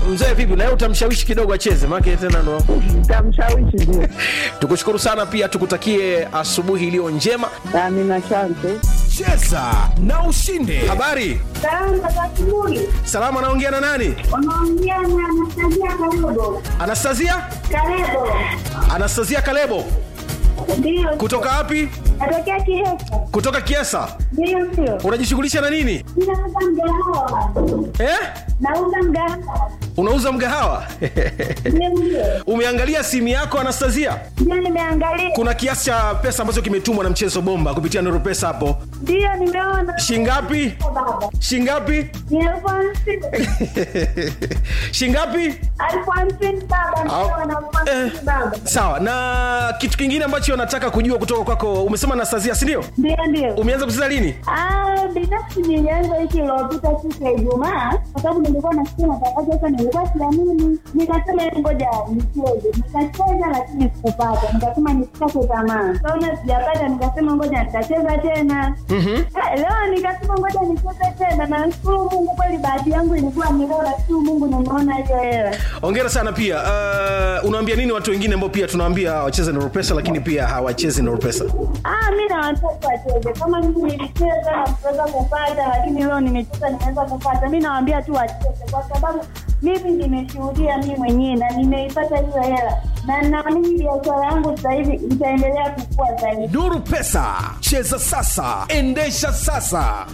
mzee vipi naye utamshawishi kidogo acheze maake tena ndo Tamshawishi ndio. tukushukuru sana pia tukutakie asubuhi iliyo njema Amina, asante. cheza na ushinde habari Salama za asubuhi. salama anaongea na nani Unaongea na Anastasia Kalebo. anastasia Kalebo. anastasia kalebo Ndio. kutoka wapi Natokea Kihesa. kutoka kiesa Ndio ndio. unajishughulisha na nini Ninauza mgahawa. eh? Nauza mgahawa. unauza mgahawa Ndio ndio. umeangalia simu yako anastasia Ndio nimeangalia. kuna kiasi cha pesa ambacho kimetumwa na mchezo bomba kupitia nuru pesa hapo Ndio nimeona. shingapi Baba. shingapi Ni elfu hamsini. shingapi Elfu hamsini baba. Ndio na elfu hamsini baba. sawa na kitu kingine ambacho nataka kujua kutoka kwako umesema anastasia sindio Ndio ndio. umeanza kucheza lini Ah, binafsi nilianza wiki iliyopita siku ya Ijumaa kwa sababu nilikuwa nasikia matangazo sasa, nilikuwa siamini, nikasema "Hebu ngoja nicheze. Nikacheza lakini sikupata, nikasema nisikate tamaa. Kaona sijapata, nikasema ngoja nitacheza tena. Eh, Leo nikasema ngoja nicheze tena, na nashukuru Mungu kweli, bahati yangu ilikuwa ni leo, nashukuru Mungu nimeona hiyo hela. ongera sana pia uh, unaambia nini watu wengine ambao pia tunaambia wacheze nuru pesa lakini pia hawachezi nuru pesa Ah, mi na watoto wacheze kama mimi nilicheza na kuweza kupata, lakini leo nimecheza nimeweza kupata. Mi nawaambia tu wacheze, kwa sababu mimi nimeshuhudia mi mwenyewe na nimeipata hiyo hela, na naamini biashara yangu sasa hivi itaendelea kukua zaidi. nuru pesa cheza sasa endesha sasa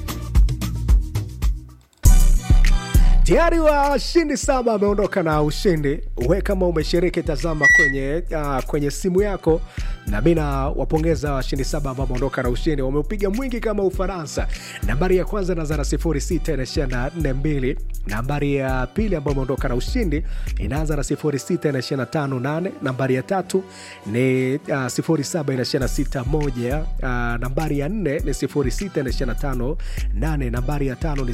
tayari washindi saba wameondoka na ushindi we kama umeshiriki tazama kwenye uh, kwenye simu yako na mi nawapongeza washindi saba ambao wameondoka na ushindi wameupiga mwingi kama ufaransa nambari ya kwanza inaanza na 6 inaishia na 42 nambari ya pili ambayo imeondoka na ushindi inaanza na 6 inaishia na 58 nambari ya tatu ni uh, 07 inaishia na 61 uh, nambari ya nne ni 06 inaishia na 58 nambari ya tano ni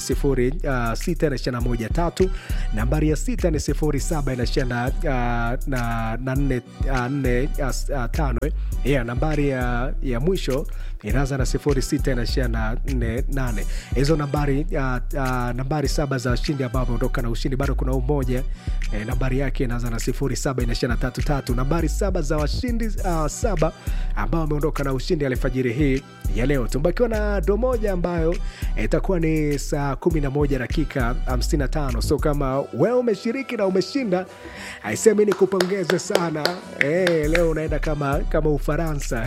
06 inaishia na moja tatu nambari ya sita ni sifuri saba inaishia na, uh, na, na nne, uh, nne uh, uh, tano eh. yeah, nambari ya, ya mwisho inaanza na sifuri sita inaishia na nne nane hizo nambari uh, uh, nambari saba za washindi ambao wameondoka na ushindi bado kuna umoja eh, nambari yake inaanza na sifuri saba inaishia na tatu tatu nambari saba za washindi uh, saba ambao wameondoka na ushindi alfajiri hii ya leo tumbakiwa na do moja ambayo eh, itakuwa ni saa 11 dakika 55 so kama wewe umeshiriki na umeshinda aisemi ni kupongeze sana eh, leo unaenda kama kama ufaransa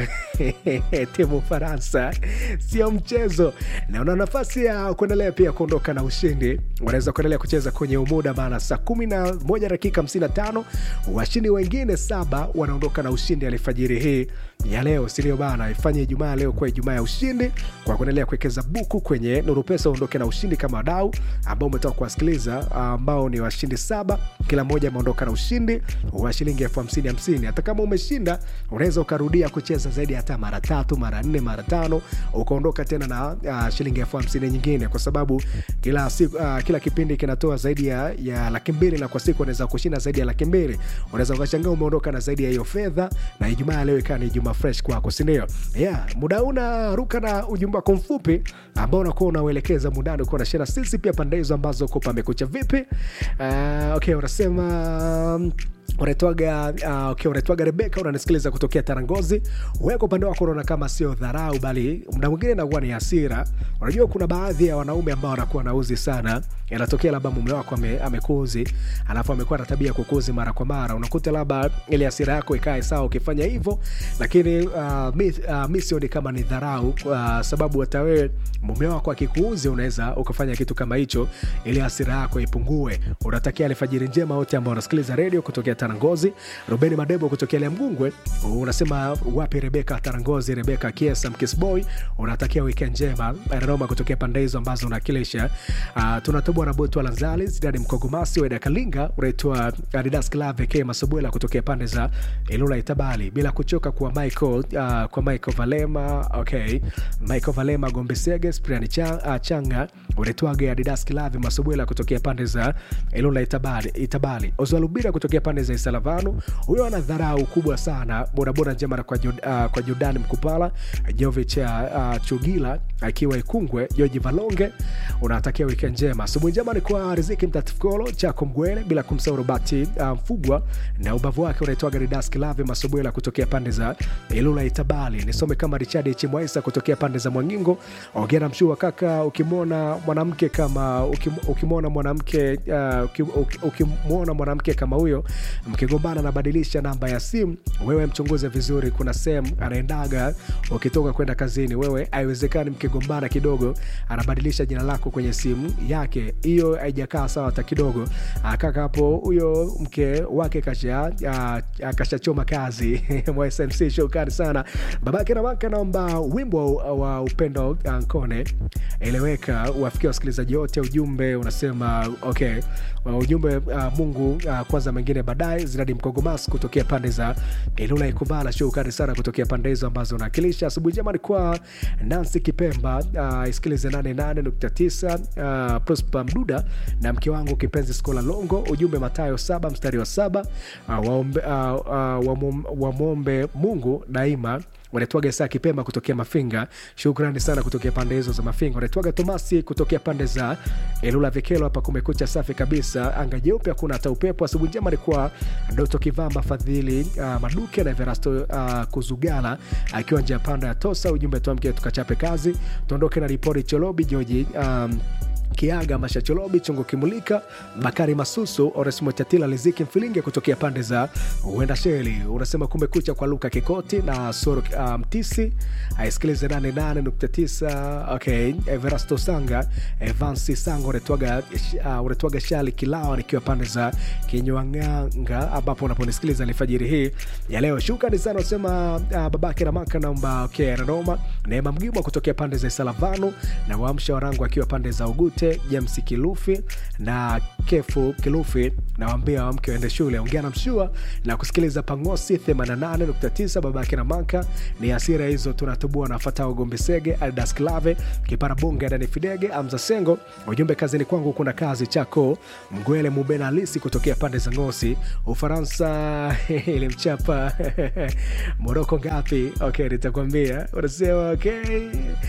timu ufaransa sio mchezo na una nafasi ya kuendelea pia kuondoka na ushindi unaweza kuendelea kucheza kwenye umuda maana saa 11 dakika 55 washindi wengine saba wanaondoka na ushindi alfajiri hii ya leo sindio bana ifanye ijumaa leo kuwa ijumaa ya ushindi kwa kuendelea kuwekeza buku kwenye nuru pesa uondoke na ushindi kama wadau ambao umetoka kuwasikiliza ambao ni washindi saba kila mmoja ameondoka na ushindi wa shilingi elfu hamsini hamsini hata kama umeshinda unaweza ukarudia kucheza zaidi hata mara tatu mara nne mara tano ukaondoka tena na uh, shilingi elfu hamsini nyingine kwa sababu kila siku, uh, kila kipindi kinatoa zaidi ya, ya laki mbili na kwa siku unaweza kushinda zaidi ya laki mbili unaweza ukashangaa umeondoka na zaidi ya hiyo fedha na ijumaa ya leo ikawa ni ijumaa fresh kwako sindio yeah, muda huu unaruka na ujumbe wako mfupi ambao unakuwa unauelekeza mundani ukiwa nashia na sisi pia pande hizo ambazo uko pamekucha vipi uh, okay unasema um, unaitwaga uh, okay, unaitwaga rebeka unanisikiliza kutokea tarangozi weka upande wako unaona kama sio dharau bali mda mwingine inakuwa ni hasira unajua kuna baadhi ya wanaume ambao wanakuwa nauzi sana inatokea labda mume wako ame, amekuzi alafu amekuwa na tabia ya kukuzi mara kwa mara unakuta labda ile hasira yako ikae sawa ukifanya hivyo lakini uh, mi, uh, mi sioni kama ni dharau uh, sababu hata wewe mume wako akikuuzi unaweza ukafanya kitu kama hicho ili hasira yako ipungue unatakia alfajiri njema wote ambao wanasikiliza redio kutokea tarangozi rubeni madebo kutokea liamgungwe unasema wapi rebeka tarangozi rebeka kiesa mkisboy unatakia weekend njema nanoma kutokea pande hizo ambazo unakilisha uh, tunatobwa na botwa lanzali zidani mkogomasi weda kalinga unaitwa adidas clave k masubwela kutokea pande za ilula itabali bila kuchoka kwa michael uh, kwa michael valema okay michael valema gombesege spriani changa, uh, changa unaitwaga adidas clave masubwela kutokea pande za ilula itabali, itabali. ozwalubira kutokea pande za Salavanu. Huyo ana dharau kubwa sana. Bodaboda njema na kwa, Jud, uh, kwa Jordan Mkupala, Jovich uh, Chugila akiwa Ikungwe, Joji Valonge, unatakia weekend njema. Asubuhi njema ni kwa Riziki Mtatifkolo, Chako Mgwele, bila kumsahau Robati uh, Mfugwa na ubavu wake unaitwaga Didas Kilave Masubwela kutokea pande za Ilula Itabali. Nisome kama Richard Chimwaisa kutokea pande za Mwangingo. Ongera mshua kaka, ukimwona mwanamke kama ukim, ukimwona mwanamke uh, ukim, ukim- ukimwona mwanamke kama huyo mkigombana, anabadilisha namba ya simu, wewe mchunguze vizuri. Kuna sehemu anaendaga ukitoka kwenda kazini, wewe haiwezekani mkigombana kidogo anabadilisha jina lako kwenye simu yake. Hiyo haijakaa sawa hata kidogo. Ah, Kaka hapo, huyo mke wake kasha ah, ah, kashachoma kazi mwa SMC. Shukrani sana babake na wake, naomba wimbo wa, wa upendo ah, Nkone eleweka wafikia wasikilizaji wote. Ujumbe unasema okay, wa ujumbe uh, Mungu uh, kwanza, mengine baadaye. Zinadi Mkogomas kutokea pande za Ilula Ikubala, shukrani sana kutokea pande hizo ambazo unawakilisha. Asubuhi njema ni kwa Nancy Kipemba, uh, isikilize 88.9 uh, Prosper Mduda na mke wangu kipenzi Skola Longo. Ujumbe Matayo saba mstari wa saba uh, waombe, uh, uh, wamom- wamwombe Mungu daima wanaitwaga saa Kipemba kutokea Mafinga. Shukrani sana kutokea pande hizo za Mafinga. Wanaitwaga Tomasi kutokea pande za Elula Vikelo. Hapa kumekucha safi kabisa, anga jeupe, hakuna hata upepo. Asubuhi njema alikuwa Doto Kivamba, Fadhili uh, Maduke na Everasto uh, Kuzugala akiwa nje ya panda ya Tosa. Ujumbe tuamke tukachape kazi, tuondoke na ripoti Cholobi Joji um, Kiaga Mashacholobi Chongo Kimulika Bakari Masusu Oresmo Chatila Liziki Mfilinge kutokea pande za Uenda Sheli. Unasema kumekucha kwa Luka Kikoti na Soro uh, Mtisi aisikilize 88.9. Okay, Everasto Sanga Evansi Sanga unetwaga uh, unetwaga Shali Kilawa nikiwa pande za Kinywanganga ambapo unaponisikiliza alfajiri hii ya leo. Shukrani sana unasema uh, babake Ramaka naomba okay, Nanoma Neema Mgimwa kutokea pande za Salavano na Waamsha Warangu akiwa pande za Ugute James Kilufi na Kefu Kilufi nawaambia wamke waende shule. Ongea na mshua na kusikiliza Pangosi 88.9 babake na Manka ni hasira hizo tunatubua na Fatao Gombe Sege Aldas Klave Kipara Bunge Dani Fidege Amza Sengo. Ujumbe kazini kwangu kuna kazi chako Mgwele Mubena Alisi kutokea pande za Ngosi Ufaransa ilimchapa Moroko ngapi? Okay, nitakwambia unasema okay.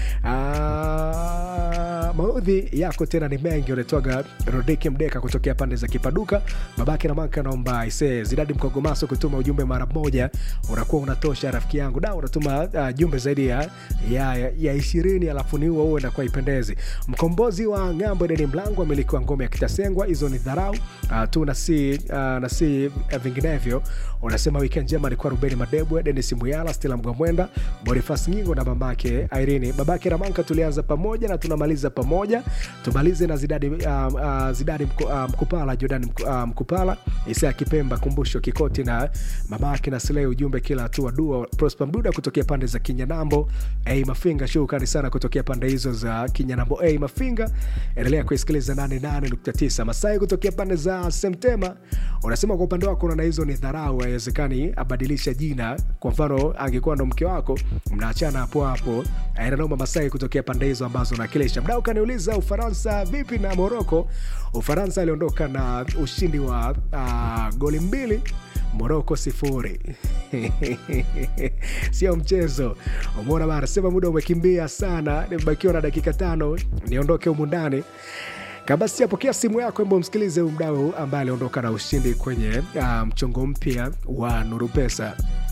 Ah, maudhi yako tena ni mengi. Unatoaga Rodiki Mdeka kutokea pande za Kipaduka, babake na maka naomba ise Zidadi Mkogomaso kutuma ujumbe mara moja, unakuwa unatosha rafiki yangu da, unatuma uh, jumbe zaidi ya ya, ya, ya ishirini alafu ni huo huo inakuwa ipendezi. Mkombozi wa ng'ambo Deni Mlango, amiliki wa ngome ya Kitasengwa, hizo ni dharau uh, tu na si, uh, na si uh, vinginevyo. Unasema weekend njema alikuwa Rubeni Madebwe, Denis Muyala, Stella Mgwamwenda, Bonifas Nyingo na mamake Irene. Babake Ramanka tulianza pamoja na tunamaliza pamoja. Tumalize na Zidadi, uh, uh, Zidadi mku, uh, Mkupala, Jordan mku, uh, Mkupala, Isaya Kipemba, Kumbusho Kikoti na mamake na Slei. Ujumbe kila hatua dua. Prosper Mduda kutokea pande za Kinyanambo A Mafinga, shukrani sana kutokea pande hizo za Kinyanambo A Mafinga. Endelea kuisikiliza 88.9 Masai kutokea pande za Semtema. Unasema kwa upande wako unaona hizo ni dharau, haiwezekani abadilisha jina. Kwa mfano angekuwa ndo mke wako, mnaachana hapo hapo. Ainanoma Masai kutokea pande hizo ambazo nakilisha. Mdau kaniuliza Ufaransa vipi na Moroko. Ufaransa aliondoka na ushindi wa uh, goli mbili Moroko sifuri. Sio mchezo. Umeona bana, sema muda umekimbia sana, nimebakiwa na dakika tano niondoke humu ndani. Kabasi apokea simu yako, embo msikilize huyu mdau ambaye aliondoka na ushindi kwenye uh, mchongo mpya wa Nuru Pesa.